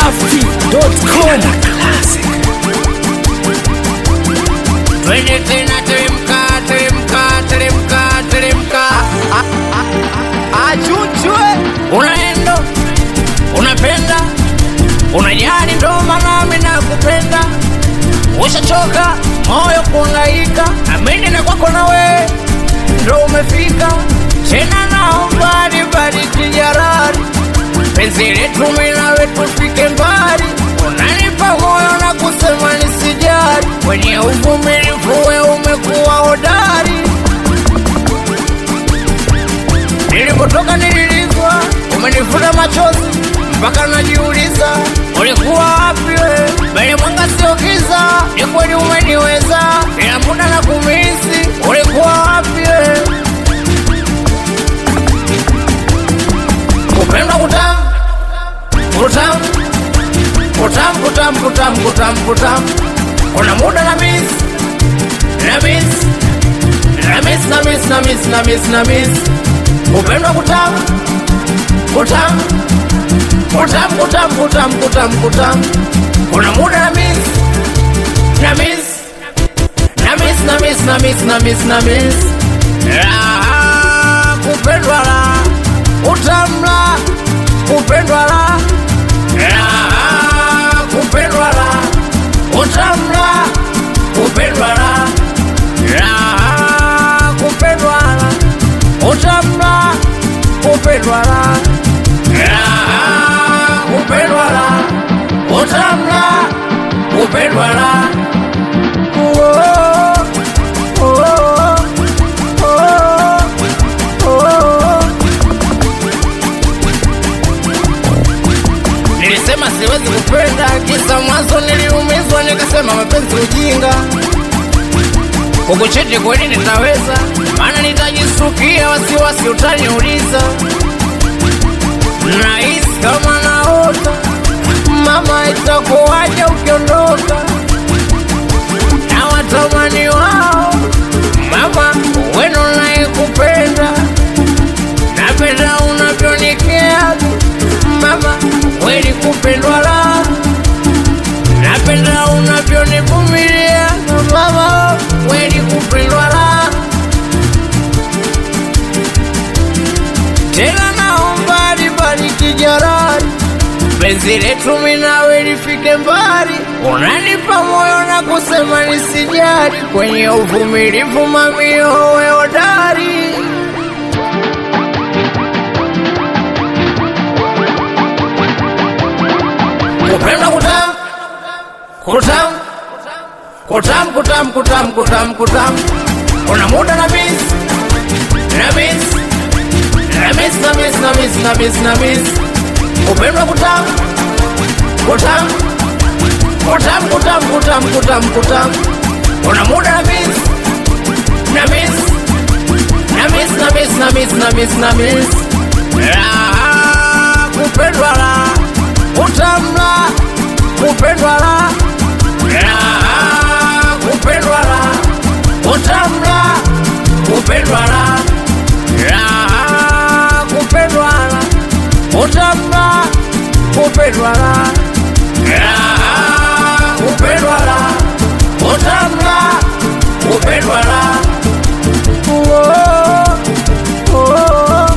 dachimsafi.com Twende tena teremka, teremka, teremka, teremka. achuchwe Unaenda, unapenda, unajali, ndo maana mimi nakupenda. Ushachoka moyo kuhangaika, amini na kwako na wewe ndo umefika. Tena naomba nibariki jarari, penzi letu mimi nawe tufike mbali. Unanipa moyo na kusema nisijali, kwenye uvumilivu wewe umekuwa hodari. Nilipotoka nililizwa, umenifuta machozi mpaka najiuliza ulikuwa wapi wewe? Mbele mwanga sio giza, ni kweli umeniweza, ila muda na kumisi, ulikuwa wapi wewe? Kupendwa kutamu, kutamu, kutamu, kutamu, kutamu, kutamu, kutamu. Kuna muda na miss, na miss, na miss, na miss, na miss, na miss, na miss. Kupendwa kutamu, kutamu, kutamu, kutamu, kutamu, kutamu, kutamu. Kuna muda na miss, na miss, na miss, na miss, na miss, na miss, na miss. Raha, kupendwa la, utamu la, kupendwa la, raha, kupendwa la, utamu la, kupendwa la, raha, kupendwa la, utamu la, kupendwa la, raha, kupendwa la, utamu la, kupendwa la. Oh, oh, oh, oh. Nilisema siwezi kupenda, kisa mwanzo niliumizwa, nikasema mapenzi ujinga. Kukuchiti kweli nitaweza, maana nitajisukia, wasiwasi utaniuliza. Nahisi kama naota, mama, itakuwaje ukiondoka? Na watamani wao, mama, weno naye kupenda napenda unavyonikea mama, kweli kupendwa la napenda unavyonivumilia mama, kweli kupendwa la tena, naomba libariki jarari penzi letu mimi nawe lifike mbali, unanipa moyo na kusema nisijali, kwenye uvumilivu mamio wewe hodari kupenda kutam kutam kutam kutam kutam kutam kutam kuna muda na miss na miss na miss na miss na miss na miss na miss kupenda kutam kutam kutam kutam kutam kutam kutam kuna muda na miss na miss na miss na miss na miss na miss na miss raha kupendwa la utamla kupendwa la raha kupendwa la utamla kupendwa la raha kupendwa la utamla kupendwa la raha kupendwa la utamla kupendwa la oh, oh,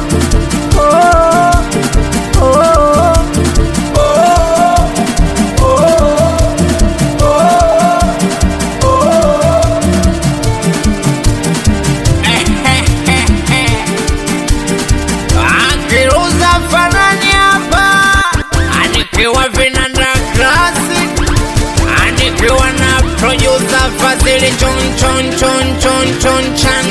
oh, oh. Akiruza fanani hapa, anikiwa vinanda classic, anikiwa na producer Fadhili chon chon chon chon chon chan,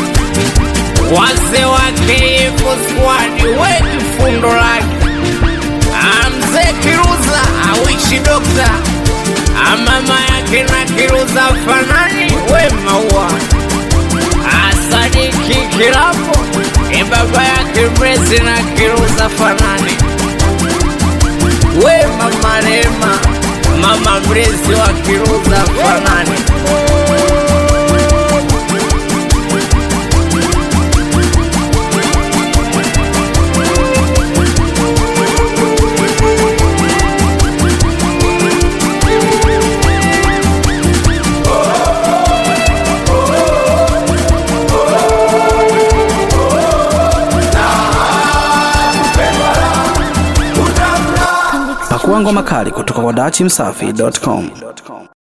wase wa KF squad wetu fundo lake Amze Kiruza awishi dokta amama yake na Kiruza fanani we maua asadiki kilapo ni baba yake mrezi na Kiruza fanani we mama Rema mama mrezi wa Kiruza fanani Pakua ngoma kali kutoka kwa dachimsafi.com.